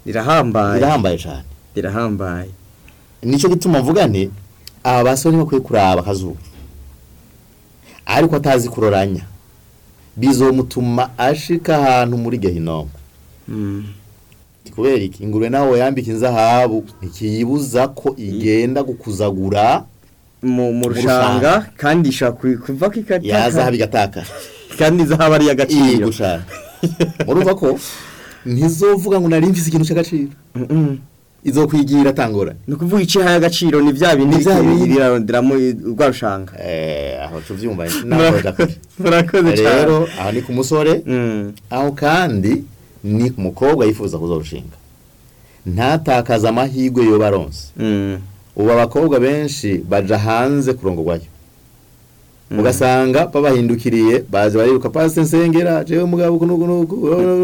rirahambaye birahambaye cyane rirahambaye nicyo gituma mvuga nti aba basore bakwiye kuraba akazuba ariko atazi kuroranya bizomutuma ashika ahantu muri gehinomu Mm. kubera iki ingurube nawe yambika inzahabu ntikiyibuza ko igenda gukuzagura mu mu rushanga kandi ishobora ku- kuva ko yazahabu ikataka igatakara kandi izahaba ari iyi agaciro gushaka urumva ko ntizovuga ngo nari mfise ikintu cy'agaciro Mm-mm. izokwigira atangora ni ukuvuga icihaye agaciro ni bya bindi Ni vya bindi. riraronderamo rwa rushanga eh aho tuvyumva naho dakora murakoze cyane rero aho ni ku musore Mm. aho kandi ni ku mukobwa yifuza kuzorushinga ntatakaza amahirwe yo baronse Mm. ubu abakobwa benshi baja hanze kurongorwayo ugasanga babahindukiriye baje bariruka pasi nsengera jewe mugabo uku nuku nuku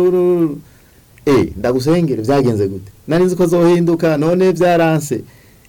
eh ndagusengere vyagenze gute nari nzi ko zohinduka none vyaranse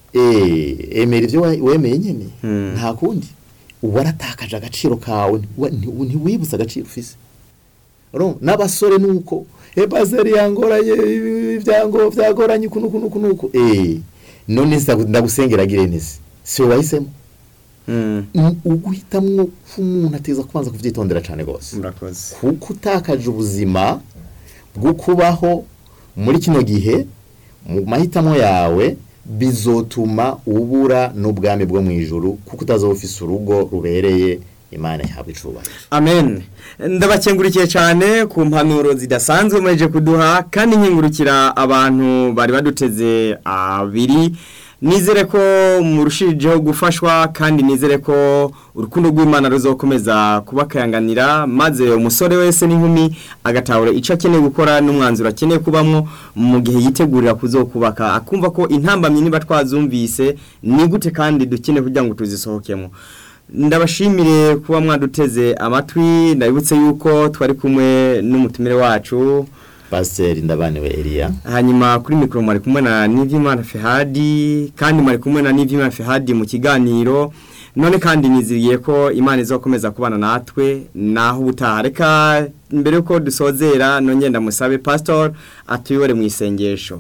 eh emera ivyo wa- wemeye nyene Hmm. nta kundi ubu waratakaje agaciro kawe ntiwa- nti- ntiwibutse agaciro ufise Urumva? n'abasore nuko e paseri yangoranye ibyango vyagoranye uku nuku nuku nuku eh none nsa- ndagusengera gire nese si wowe wahisemo Mm. Mm, uguhitamwo k'umuntu ateza kubanza kuvyitondera cane gose murakoze kuko utakaje ubuzima bwo kubaho muri kino gihe mu mahitamo yawe bizotuma ubura n'ubwami bwo mu ijuru kuko utazoba ufise urugo rubereye imana yahabwa icubahiro amen ndabakengurikiye cyane ku mpanuro zidasanzwe muheje kuduha kandi nkingurukira abantu bari baduteze abiri nizere ko murushijeho gufashwa kandi nizere ko urukundo rw'imana ruzokomeza kubakayanganira maze umusore wese n'inkumi agatahura icyo akeneye gukora n'umwanzuro akeneye kubamo mu gihe yitegurira kuzokubaka akumva ko intambamyi niba twazumvise ni gute kandi dukeneye kugira ngo tuzisohokemo ndabashimire kuba mwaduteze amatwi ndabibutse yuko twari kumwe n'umutumire wacu pasiteri ndabaniwe eliya hanyuma kuri mikoro mwari kumwe na Nivyimana Fehadi kandi mwari kumwe na Nivyimana Fehadi mu kiganiro none kandi niziriye ko Imana izokomeza kubana natwe naho ubutaha reka mbere yuko dusozera nongeye ndamusabe pastor atuyobore mu isengesho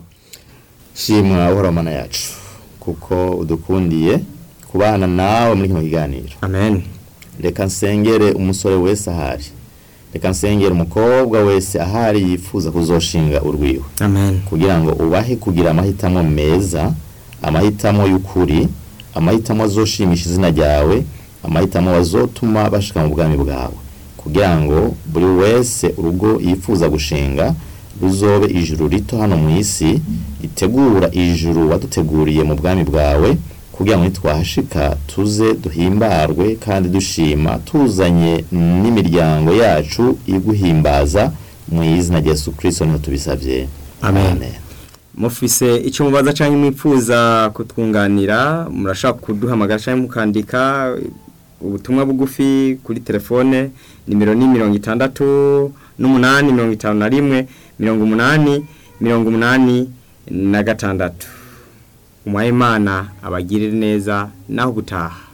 shimwa uhora mana yacu kuko udukundiye kubana nawe muri kino kiganiro amen reka nsengere umusore wese ahari reka nsengere umukobwa wese ahari yifuza kuzoshinga urwiwe amen kugira ngo ubahe kugira amahitamo meza amahitamo y'ukuri amahitamo azoshimisha izina ryawe amahitamo azotuma bashika mu bwami bwawe kugira ngo buri wese urugo yifuza gushinga ruzobe ijuru rito hano mu isi ritegura ijuru waduteguriye mu bwami bwawe kugira ngo nitwahashika tuze duhimbarwe kandi dushima tuzanye n'imiryango yacu iguhimbaza mu izina rya Yesu Kristo niho tubisabye Amen. mufise icyo mubaza cyangwa mwipfuza kutwunganira murashaka kuduhamagara cyangwa mukandika ubutumwa bugufi kuri telefone nimero ni mirongo itandatu n'umunani mirongo itanu na rimwe mirongo umunani mirongo umunani na gatandatu umuhayimana abagirire neza naho gutaha